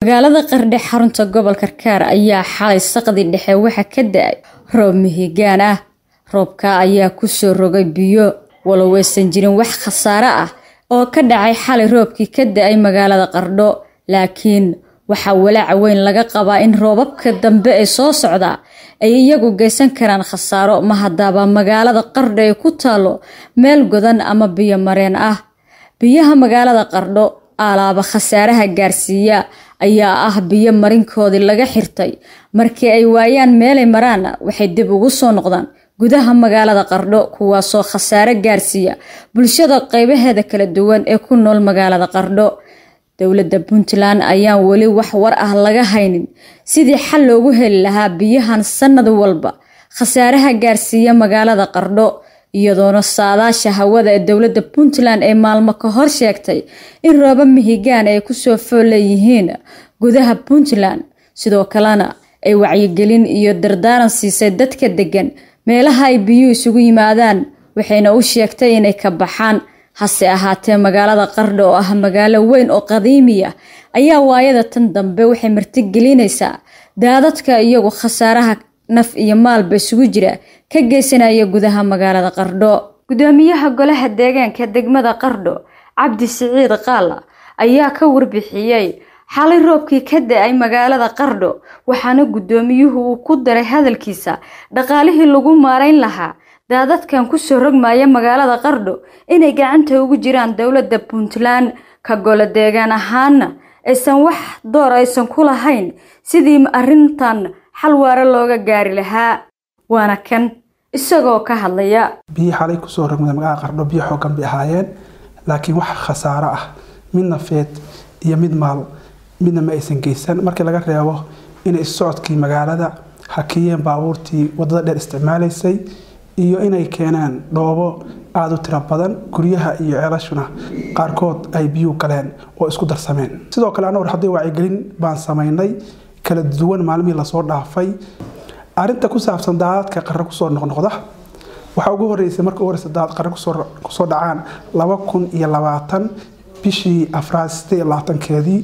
magaalada qardhe xarunta gobolka kaar ayaa xalay saqdi dhexe waxa ka da-ay roob mihigaan ah roobka ayaa kusoo rogay biyo walow aysan jirin wax khasaare ah oo ka dhacay xalay roobkii ka da-ay magaalada qardho laakiin waxaa walaaca weyn laga qabaa in roobabka dambe ee soo socda ay iyagu geysan karaan khasaaro ma hadaaba magaalada qardho ay ku taalo meel godan ama biyo mareen ah biyaha magaalada qardho alaaba khasaaraha gaarsiiya ayaa ah biyo marinkoodii laga xirtay markii ay waayaan meelay maraan waxay dib ugu soo noqdaan gudaha magaalada qardho kuwaasoo khasaare gaarsiiya bulshada qeybaheeda kala duwan ee ku nool magaalada qardho dowladda puntland ayaan weli wax war ah laga haynin sidii xal loogu heli lahaa biyahan sanad walba khasaaraha gaarsiiya magaalada qardho iyadoona saadaasha hawada ee dowladda puntland ee maalmo ka hor sheegtay in rooba mihigaan ay kusoo fool leeyihiin gudaha puntland sidoo kalena ay wacyigelin iyo dardaaran siisay dadka degan meelaha ay biyuhu isugu yimaadaan waxayna u sheegtay inay ka baxaan hase ahaatee magaalada qardho oo ah magaalo weyn oo qadiimiya ayaa waayada tan dambe waxay martigelinaysaa daadadka iyagu khasaaraha naf iyo maalba isugu jira ka geysanaya gudaha magaalada qardho gudoomiyaha golaha deegaanka degmada qardho cabdi siciid qaala ayaa ka warbixiyey xalay roobkii ka da-ay magaalada qardho waxaana gudoomiyuhu uu ku daray hadalkiisa dhaqaalihii lagu maarayn lahaa daadadkan kusoo rogmaya magaalada qardho inay gacanta ugu jiraan dowladda puntland ka golo deegaan ahaana aysan wax door aysan ku lahayn sidii arrintan xal waare looga gaari lahaa waana kan isagoo ka hadlaya biyi xalay kusoo rogmada magaalada qardho biyo xoogan bay ahaayeen laakiin wax khasaaro ah mid nafeed iyo mid maal midna ma aysan geysan markii laga reebo inay issocodkii magaalada hakiyeen baabuurtii wadada dheer isticmaalaysay iyo inay keeneen dhoobo aada u tiro badan guryaha iyo ceelashuna qaarkood ay biyuu galeen oo isku darsameen sidoo kale anna warxadii wacyigelin baan samaynay kala duwan maalmihii lasoo dhaafay arinta ku saabsan daadadka qare kusoo noqnoqda waxaa ugu horeysay marka ugu horeysa daadad qare kusoo dhacaan laba kun iyo labaatan bishii afraad sideed iyo labaatankeedii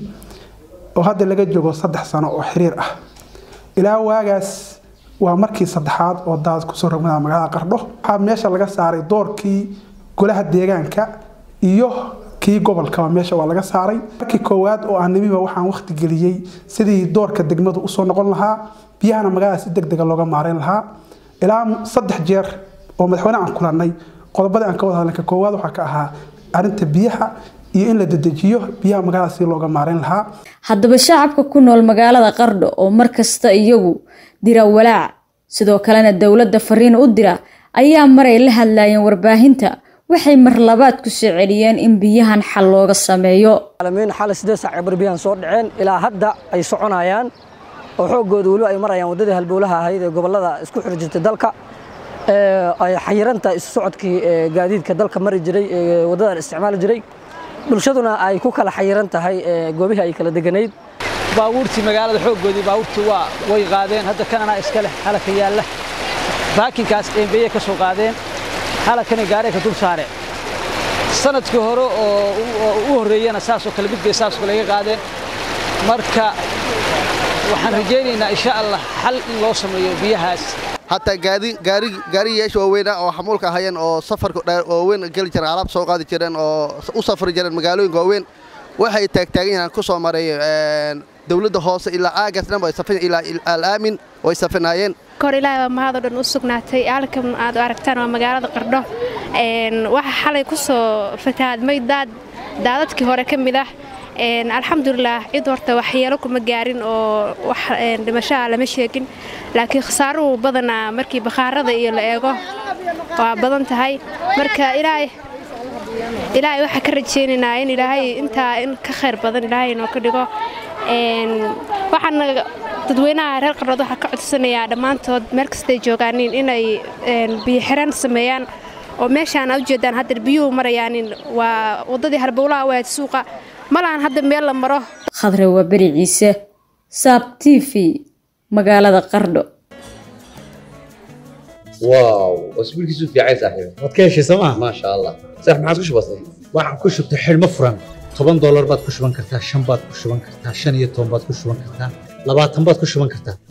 oo hadda laga joogo saddex sano oo xiriir ah ilaa waagaas waa markii saddexaad oo daad kusoo rogmada magaalada qardho waxaa meesha laga saaray doorkii golaha deegaanka iyo kii gobolkaba meesha waa laga saaray markii koowaad oo aan nimiba waxaan waqti geliyey sidii doorka degmadu usoo noqon lahaa biyahana magaalada si degdega looga maarayn lahaa ilaa saddex jeer oo madaxweyne aan kulannay qodobadii aan ka wada hadlanka koowaad waxaa ka ahaa arinta biyaha iyo in la dedejiyo biyaha magaalada si looga maarayn lahaa haddaba shacabka ku nool magaalada qardho oo markasta iyagu dira walaac sidoo kalena dowladda fariin u dira ayaa maray la hadlayeen warbaahinta waxay mar labaad ku soo celiyeen in biyahan xal looga sameeyo xalay sideed saac bar biyahan soo dhaceen ilaa hadda ay soconayaan oo xooggooda weliba ay marayaan waddadii halbowlaha ahayd ee gobollada isku xiri jirtay dalka ay xayirantahay isu socodkii gaadiidka dalka mari jiray waddadan isticmaali jiray bulshaduna ay ku kala xayiran tahay goobihii ay kala deganayd baabuurtii magaalada xooggoodii baabuurtii waa way qaadeen hadda kanana iska leh halaka yaalla baakinkaas eembeeye ka soo qaadeen halakana gaaree ka dul saare sanadkii hore oo u horreeyana saasoo kale mid bay saasoo kale iga qaadeen marka waxaan rajaynaynaa insha allah xal in loo sameeyo biyahaas hataa gaariyaasha waaweynah oo xamuulka ahayeen oo safarka waaweyn geli jireen alaab soo qaadi jireen oo u safri jireen magaalooyinka waaweyn waxay taagtaagan yahaan ku soo maray dowladda hoose ilaa aagaas dhan ilaa alaamin way safinaayeen kor ilaahay baa mahadoo dhan u sugnaatay halkan aad aragtaan waa magaalada qardho waxa xalay ku soo fatahaadmay daad daadadkii hore ka mid ah alxamdulilah cid horta waxyeelo kuma gaarin oo wax dhimashaha lama sheegin laakiin khasaaruhu badanaa markii bakhaarada iyo la eego waa badan tahay marka ilaahay ilaahay waxaa ka rajaynaynaa in ilaahay intaa in ka khayr badan ilaahay inoo ka dhigo waxaana dadweynaha reer qardhood waxaa ka codsanayaa dhammaantood meel kastay joogaaniin inay biyo xiran sameeyaan oo meeshaan aad ujeedaan hadda biyuhu marayaanin waa waddadii halbowlaha waad suuqa ma lahan hadda meel la maro khadre waa beri ciise saab t v magaalada qardho واو اسبوعك في عايز صاحبي waad ka heshay sooma ما شاء الله صح ما عاد كش بسيط waxaan ku shubtay xidhmo furan toban doolar baad ku shuban kartaa shan baad ku shuban kartaa shan iyo toban baad ku shuban kartaa labaatan baad ku shuban kartaa